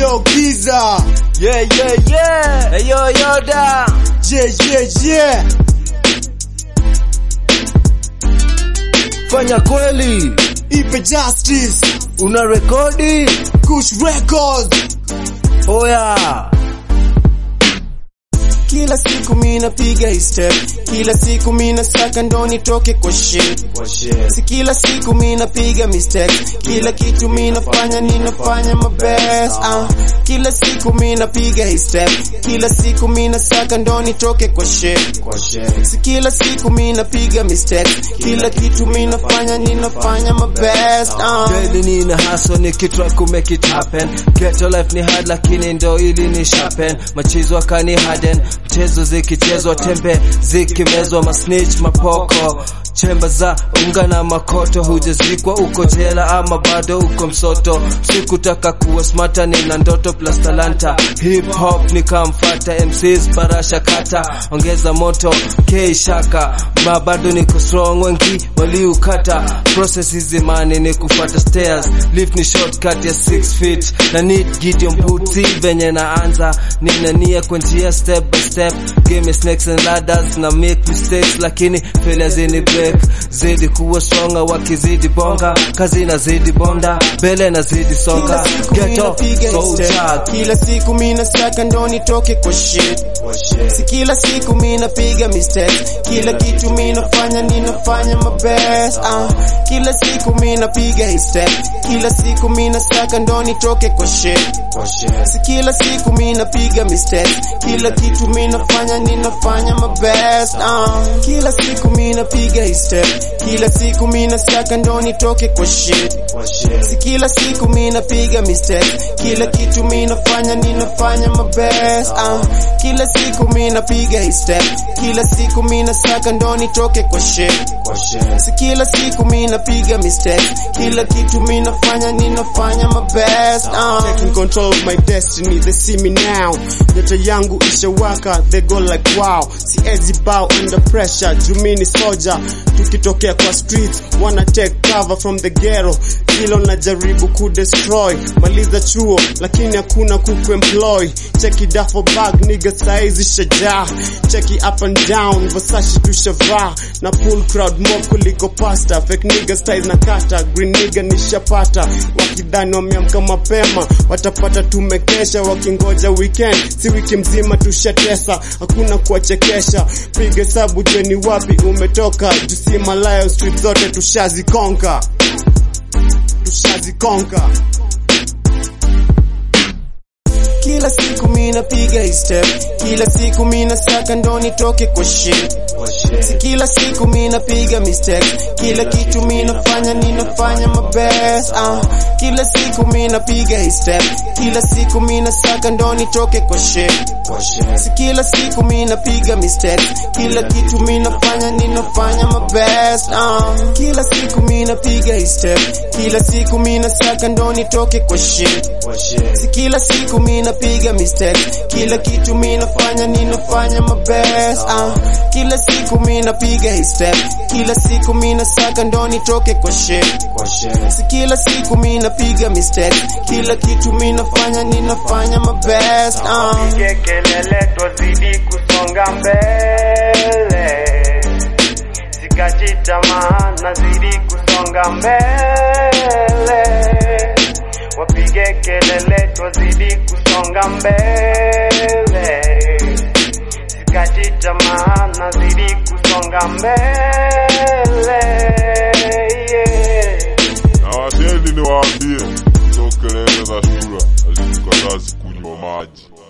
Yo Giza, Yeah, yeah, yeah. Hey, yo, Yoda. yeah, yeah, yeah. Fanya kweli. Ipe Justice, Una rekodi? Kush Records. Oya. Kila siku mina piga hii step, kila siku mina saka ndo nitoke kwa shit. Si kila siku mina piga mistake, kila kitu mina fanya ninafanya my best. Uh, kila siku mina piga hii step, kila siku mina saka ndo nitoke kwa shit. Si kila siku mina piga mistake, kila kitu mina fanya ninafanya my best. Uh, Daily nina hustle nikitry ku make it happen. Ghetto life ni hard lakini ndo ili ni sharpen. Machizo akani harden. Mchezo zikichezwa tembe zikimezwa masnitch mapoko. Chemba za unga na makoto hujazikwa uko jela ama bado uko msoto. Sikutaka kuwa smarta nina ndoto plus talanta. Hip hop nikamfata MCs barasha kata. Ongeza moto K shaka. Ma bado niko strong wengi waliukata. Process hizi mani ni kufuata stairs. Lift ni shortcut ya 6 feet. Na need Gideon boots venye naanza. Nina nia kwa njia step by step. Game is snakes and ladders na make mistakes lakini failures zini break. Zidi kuwa stronger wakizidi bonga. Kazi na zidi bonda. Mbele na zidi songa. Kila siku mina Ghetto piga so step. chad. Kila siku mina saka ndo nitoke kwa shit. Si kila siku mina piga mistake, kila kitu mina fanya ninafanya my best. Uh, kila siku mina piga hii step, kila siku mina saka ndo nitoke kwa shit. Si kila siku mina piga mistake, kila kitu mina fanya ninafanya my best. Uh, kila siku mina piga hii step, kila siku mina saka ndo nitoke kwa shit. Si kila siku mina piga mistake, kila kitu mina fanya ninafanya my best. Uh, kila siku mina piga hii step, kila siku mina saka ndo nitoke kwa shit. Si kila siku mina piga mistake, kila kitu mina fanya ninafanya my best. Uh, Taking control of my destiny, they see me now. Nyota yangu ishawaka, they go like wow. Siezi bow under pressure, jumini soja. Tukitokea kwa streets, wanna take cover from the ghetto. Hilo najaribu kudestroy, maliza chuo, lakini hakuna kuku employ. Cheki duffel bag, nigga saizi shajaa. Cheki up and down, Versace tushavaa. Na pull crowd more kuliko pasta. Fake nigga styles na kata, green nigga nishapata. Wakidhani wameamka mapema, watapata tumekesha. Wakingoja weekend, si wiki mzima tushatesa. Hakuna kuwachekesha, piga hesabu jeni wapi umetoka. Jusi Malayo street zote tushazikonka, tushazikonka. kila siku mina piga hii step, kila siku mina saka ndo nitoke kwa shit. Si kila siku mina piga mistake, kila kitu mina fanya ninafanya my best. Uh, kila siku mina piga hii step, kila siku mina saka ndo nitoke kwa shit. Si kila siku mina piga mistake, kila kitu mina fanya ninafanya my best. Uh, kila siku mina piga hii step, kila siku mina saka ndo nitoke kwa shit. Si kila siku mina piga mistake, kila kitu mina fanya ninafanya my best. Uh, kila siku mina piga hii step, kila siku mina saka ndo nitoke kwa shit. Si kila siku mina piga mistake, kila kitu mina fanya ninafanya my best. Uh, Pige kelele twazidi kusonga mbele, sikati tamaa, nazidi kusonga mbele. Wapige kelele twazidi kusonga mbele, sikati tamaa, nazidi kusonga mbele. Yeah. na washeni niwaambie, hizo kelele za shura hazikukatazi kunywa maji.